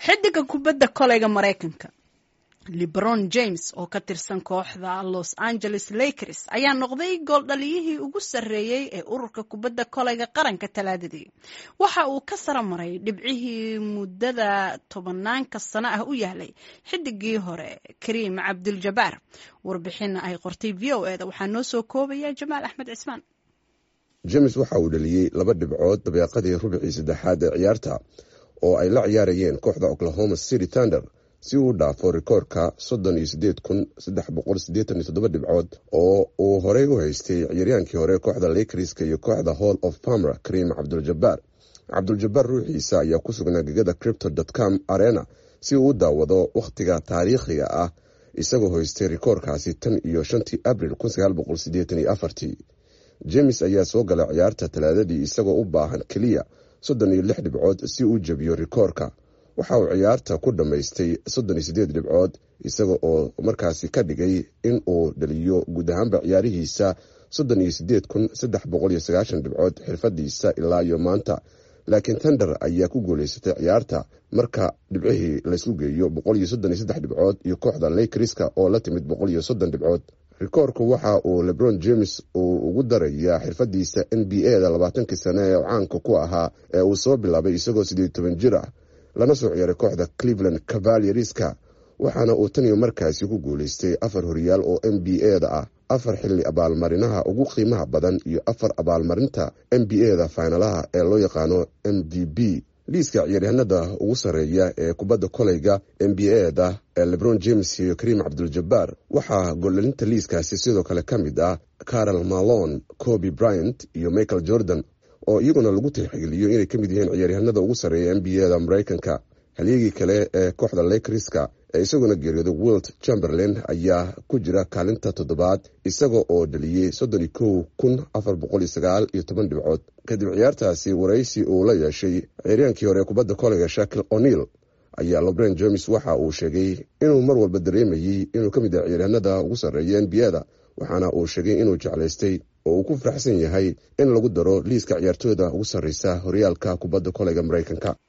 xidiga kubadda koleyga maraykanka lebron james oo ka tirsan kooxda los angeles lakers ayaa noqday gooldhaliyihii ugu sarreeyey ee ururka kubadda koleyga qaranka talaadadii waxa uu ka sara maray dhibcihii muddada tobanaanka sano ah u yahlay xidigii hore kariim cabduljabaar warbixin ay qortay v o eda waxaa noo soo koobaya jamaal axmed cismaan james waxa uu dhaliyey laba dhibcood dabeeqadii rubicii saddexaad ee ciyaarta oo ay la ciyaarayeen kooxda oklahoma city thunder si uu dhaafo rikoorka soddon iyo sideed kun saddex boqol siddeetan iyo toddoba dhibcood oo uu horey u haystay ciyaryaankii hore kooxda lakerska iyo kooxda hall of palmer karim cabduljabaar cabduljabaar ruuxiisa ayaa ku sugnaa gegada cripto dotcom arena si uu u daawado wakhtiga taariikhiga ah isagoo haystay rikoorkaasi tan iyo shantii abril kun sagaal boqol siddeetan iyo afartii james ayaa soo galay ciyaarta talaadadii isagoo u baahan keliya soddon iyo lix dhibcood si uu jebiyo rikoorka waxa uu ciyaarta ku dhammaystay soddon iyo siddeed dhibcood isaga oo markaasi ka dhigay in uu dhaliyo guud ahaanba ciyaarihiisa soddon iyo siddeed kun saddex boqol iyo sagaashan dhibcood xirfadiisa ilaa iyo maanta laakiin tender ayaa ku guuleysatay ciyaarta marka dhibcihii laysku geeyo boqol iyo soddon iyo saddex dhibcood iyo kooxda lakerska oo la timid boqol iyo soddon dhibcood rikoorku waxa uu lebron james uu ugu darayaa xirfadiisa n b a da labaatankii sane ee caanka ku ahaa ee uu soo bilaabay isagoo siddeed toban jir ah lana soo ciyaaray kooxda cleveland cavalierska waxaana uu tan iyo markaasi ku guuleystay afar horyaal oo n b a da ah afar xilli abaalmarinaha ugu qiimaha badan iyo afar abaalmarinta n b a da faynalaha ee loo yaqaano m v b liiska ciyaaryahanada ugu sarreeya ee kubadda koleyga n b a da ee lebron james iyo karim cabduljabaar waxaa goldhalinta liiskaasi sidoo kale ka mid ah carol malon coby bryant iyo michael jordan oo iyaguna lagu tixgeliyo inay ka mid yihiin ciyaaryahanada ugu sarreeya n b a da maraykanka halyegii kale ee kooxda lakerska ee isaguna geeriyooda wilt chamberlain ayaa ku jira kaalinta toddobaad isaga oo dhaliyey soddon iyo kow kun afar boqol iyo sagaal iyo toban dhibcood kadib ciyaartaasi waraysi uu la yeeshay ciyaryaankii hore kubadda koleyga shakil o'neil ayaa lobren james waxa uu sheegay inuu mar walba dareemayey inuu ka mid yahay ciyaaryahanada ugu sarreeya n b a da waxaana uu sheegay inuu jeclaystay oo uu ku faraxsan yahay in lagu daro liiska ciyaartooyda ugu sarreysa horyaalka kubadda koleyga maraykanka